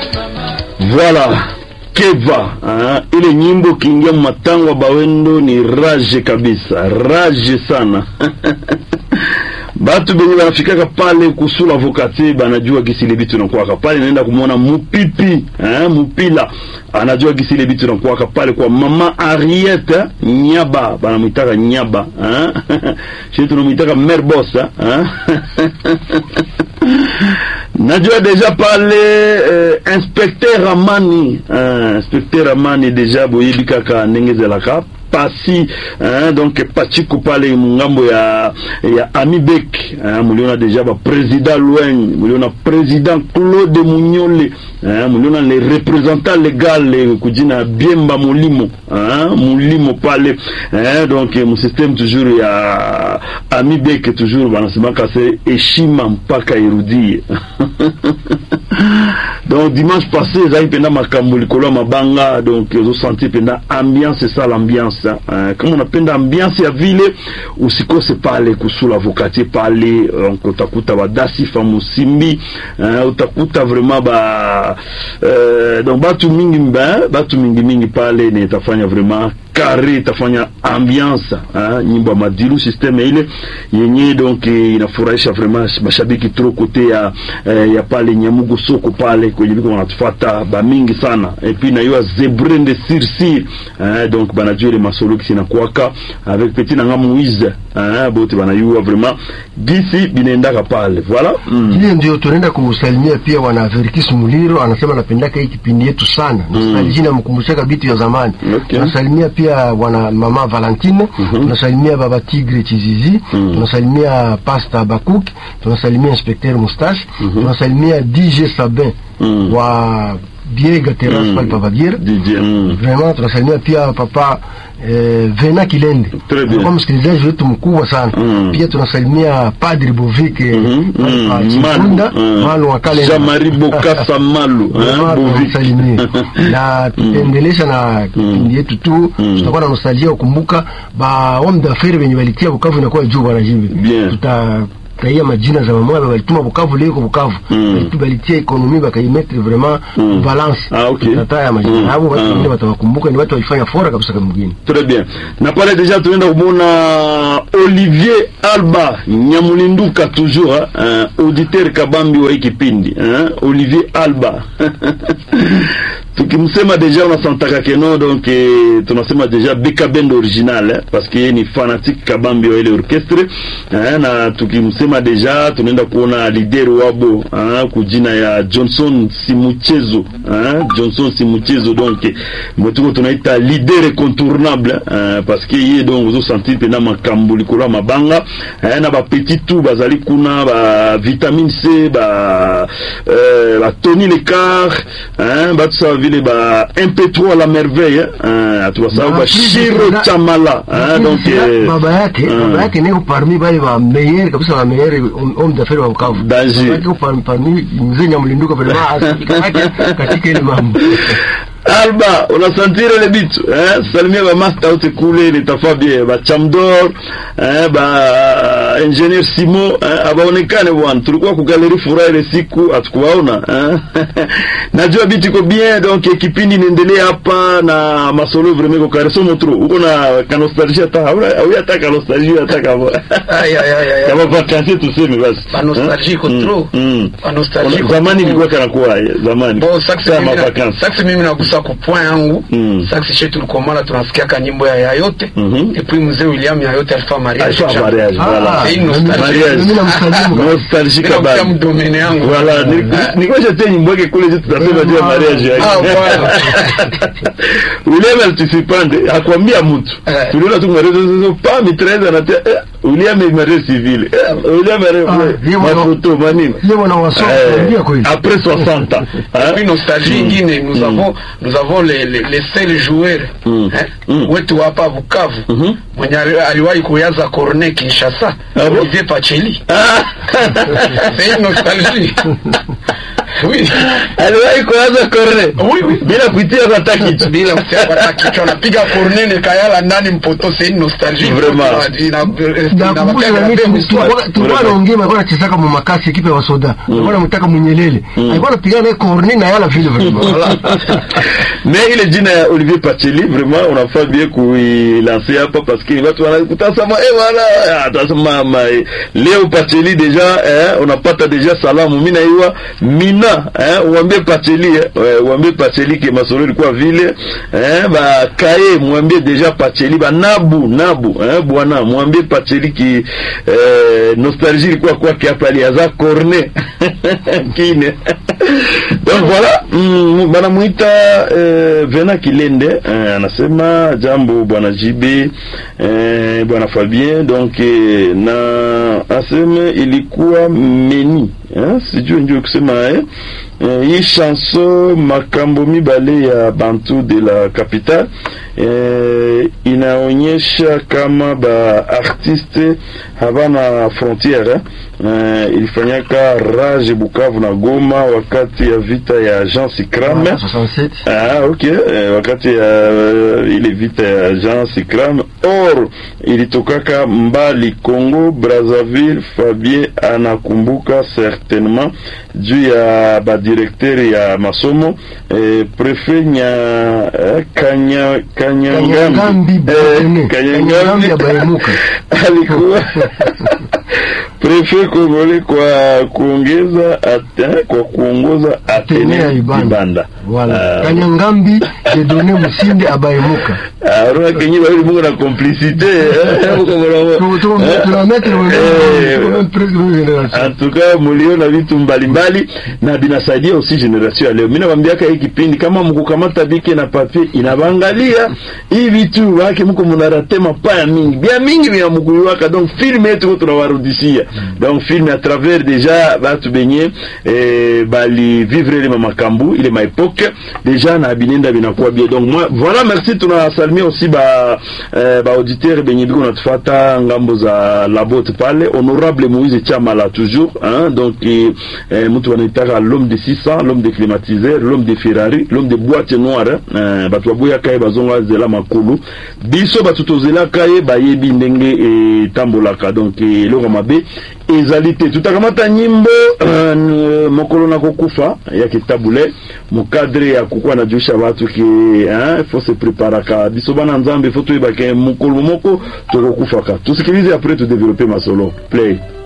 Voilà Keva hein? Ile nyimbo kiingia matangwa bawendo ni rage kabisa, rage sana batu benye banafikaka pale kusula vokati banajua gisi ile bitu nakuwaka pale, naenda kumwona mupipi eh, mupila anajua gisi ile bitu nakuwaka pale kwa mama Ariete Nyaba, banamwitaka Nyaba eh? shi tunamwitaka mère boss eh? najua deja pale eh, inspecteur Amani eh, inspecteur Amani deja boyebi kaka ndenge ezelaka pasi hein, donc pachiko pale mungambo ya ya Amibek hein, muliona deja ba president Lweng muliona president Claude Munyole hein, muliona le représentant legal kujina Biemba Mulimo hein, Mulimo pale hein, donc mu système toujours ya Amibek toujours banasemaka se heshima mpaka irudie donc dimanche passé ezali mpenda makambo likolo ya mabanga donc ozosentir mpenda ambiance esala ambiance uh, kama unapenda ambiance ya vile usikose pale kusula vokatier pale donc utakuta badasifa musimbi uh, utakuta vraiment ba uh, donc batu mingi ba, batu mingi mingi pale ni itafanya vraiment kare itafanya ambiance uh, nyimbo ya madilu systeme ile yenye donc inafurahisha vraiment mashabiki tro kote ya, uh, ya pale nyamugo soko pale kwenye biko wanatufata bamingi sana epuis na yo ya zebrende sirsir uh, donc banajua ile masolo kisi nakwaka avec petit nanga Moise uh, bote banayua vraiment gisi binaendaka pale voilà mm. Ile ndio tunaenda kusalimia pia wana Verkis Muliro, anasema anapendaka hii kipindi yetu sana mm. Nostalgia namkumbushaka vitu ya zamani Okay. tunasalimia pia wana mama Valentine tunasalimia baba Tigre Chizizi tunasalimia pasta Bakuk tunasalimia inspecteur Mustache tunasalimia DJ Sabin Mm. wa Biega Terrace pale Pavagira DJ mm. vraiment tunasalimia pia papa eh, Vena Kilende Très bien. alikuwa msikilizaji wetu mkubwa sana Mm. pia tunasalimia Padri Bovike Mhm, pale mm, pa Malu, Chikunda mm. Malu wa Kalenda. Jean-Marie Bokassa Malu, hein, Vraiment Bovik. tunamsalimia. na tutaendelesha na kipindi yetu tu tutakuwa na nostalgia kukumbuka ba homme d'affaires wenye walitia Bukavu inakuwa juu bwana jibi Bien. tuta taia majina za mamoya walituma Bukavu leo kwa Bukavu Mm. Balitu- balitia ekonomi bakaimetre vraiment Mm. balance Ah, okay. tataya majina Mm. hao watu Ah. wengine watawakumbuka ni watu walifanya fora kabisa kama mgeni Très bien. Na pale deja tunaenda kumwona Olivier Alba Nyamulinduka toujours hein, auditeur kabambi wa hii kipindi hein, Olivier Alba tukimsema deja unasantaka keno donc eh, tunasema deja beka band original eh, parce que yeye ni fanatique kabambi wa ile orchestre eh, na tukimsema deja tunaenda kuona lider wabo eh, kujina ya Johnson Simuchezo eh, Johnson Simuchezo donc eh, mwetuko tunaita leader incontournable eh, parce que ye donc ozosentir mpena makambo likolo ya mabanga eh, na bapetit tout bazali kuna ba vitamine C ba euh, ba Tony Lecard hein, batu sawa vile ba MP3 la merveille hein, atubasahau Na ba pili Shiro na- Chamala hein, donc eh, baba yake ah. baba yake niko parmi bale ba meilleur kabisa ba meilleur homme d'affaires wa Bukavu Danger. Baba yake par- parmi mzee Nyamulinduka vraiment asikikamate katika ile mambo Alba unasantire ile bitu eh, salimia ba master wote kule nitafaa bien ba Chamdor eh, ba engineer Simo eh, abaonekane bwana, tulikuwa ku galerie furaha ile siku hatukuwaona eh. Najua bitu iko bien donc eh, kipindi inaendelea hapa na masolo vraiment ko kareso motro uko na ka nostalgia hata hauna au hata ka nostalgia hata kama Ay, ay, ay, ay, ay. kama vacances tuseme basi Ba nostalgie iko Mm, trop. mm. Ba nostalgie iko zamani trop. ilikuwa kana kuwa eh, zamani Bon, saksi Saa mimi na- mavacances. saksi mimi nagusa ku point yangu Mm. saksi shetu tulikomana tunasikiaka nyimbo ya yayote Mhm. et puis mzee William yayote alifaa mariage Alfa mariage, Ah, voilà. c'est une nostalgie. Mariage. Mimi namsalimu. Nostalgie Ndio kabisa. kwa mdomene yangu. Voilà, ni- ni- nikoje tena nyimbo yake kule jitu tunasema juu ya mariage yake. Ah, voilà. William alitusipande hakwambia mtu. Eh. Tuliona tu mariage sasa pa mitraise anatia eh, William est marié civil. Eh, William est Ah, yeye ma mwana- photo manini. yeye mwana wa soka, Eh, ndio kweli. Après 60 ans. Et hein? puis nostalgie ingine nous avons nous avons les les, les seuls joueurs Mm. eh, Mm. wetu hapa Bukavu Mhm. mwenye ali- aliwahi kuyaza cornet Kinshasa Ah bon? Olivier Pacheli Ah. c'est une nostalgie Oui. aliwahi kuanza corne Oui, oui. bila kuitia hata kitu bila kusiapata kichwa napiga cornene kayala ndani mpoto c'est une nostalgie Vraiment. Ina- ina- nakumbusha inabakia na mimi gravé tulikuwa mswali. tulikuwa Vraiment. naongea alikuwa anachezaka mu makasi ekipe wa soda alikuwa anamtaka munyelele alikuwa anapigana naye corne na yala vile vile mais ile jina ya Olivier Pacheli vraiment unafaa bien kuilancer hapa parce que watu wanakutazama eh wala atasema ma leo Pacheli deja eh, unapata deja salamu mimi naiwa mina eh, uambie Pacheli eh, uambie Pacheli ke masoro ilikuwa vile eh, ba kae mwambie deja Pacheli ba nabu nabu eh, bwana mwambie Pacheli ki eh, nostalgie ilikuwa kwake hapa aliaza corne kine donc voilà mm, banamuita eh, Vena Kilende eh, anasema jambo bwana JB eh, bwana Fabien donc eh, na aseme ilikuwa meni eh, sijui ndio kusema eh, eh, hii chanson makambo mibale ya bantu de la capitale eh, inaonyesha kama ba artiste habana frontiere eh. Eh, ilifanyaka Rage Bukavu na Goma wakati ya vita ya Jean Sikram 67 Ah, ok. Eh, wakati ya uh, ile vita ya Jean Sikram or ilitokaka mbali Congo Brazzaville. Fabien anakumbuka certainement juu ya badirekteri ya masomo eh, prefet nya eh, kanya Kanyangambi kanyangambi Botene. eh, Kanyangambi kanyangambi ya Bahemuka. alikuwa prefet Kongole kwa kuongeza ate, kwa kuongoza Atene ya Atene Ibanda. Ibanda. Voilà. Ah, Kanyangambi Jedone Musinde abayemuka. Ah, unaona kenye bali mungu na complicité eh, muko mwana- Tu- tu- eh, tunamettre mu- eh, tuko même presque même génération. en tout cas muliona vitu mbalimbali na binasaidia aussi generation ya leo. Mimi nawaambiaka hii kipindi kama mkukamata bike na papier inabangalia hii vitu wake mko mnarate mapaya mingi bia mingi vya mkuiwaka donc film yetu ko tunawarudishia donc film à travers déjà batu benye eh, bali vivre ile makambu ile ma époque déjà na binenda binakuwa bien donc moi voilà merci tunasalimia aussi ba eh, ba auditeur benye biko natufata ngambo za labote pale honorable Moïse Chamala toujours hein donc eh, eh, mtu wanaitaka l'homme de 600 l'homme de climatiseur l'homme de Ferrari l'homme de boîte noire eh, batu baboya kaye bazonga zela makulu biso batu tozela kaye bayebi ndenge etambolaka donc eh, eloko mabe ezali te tutakamata nyimbo uh, mokolo na kokufa ya kitabule mukadre ya kukuwa na juisha batu ke hein, faut se preparaka biso bana nzambe faut toyebake mokolo moko tokokufaka tusikilize après tudevelope masolo play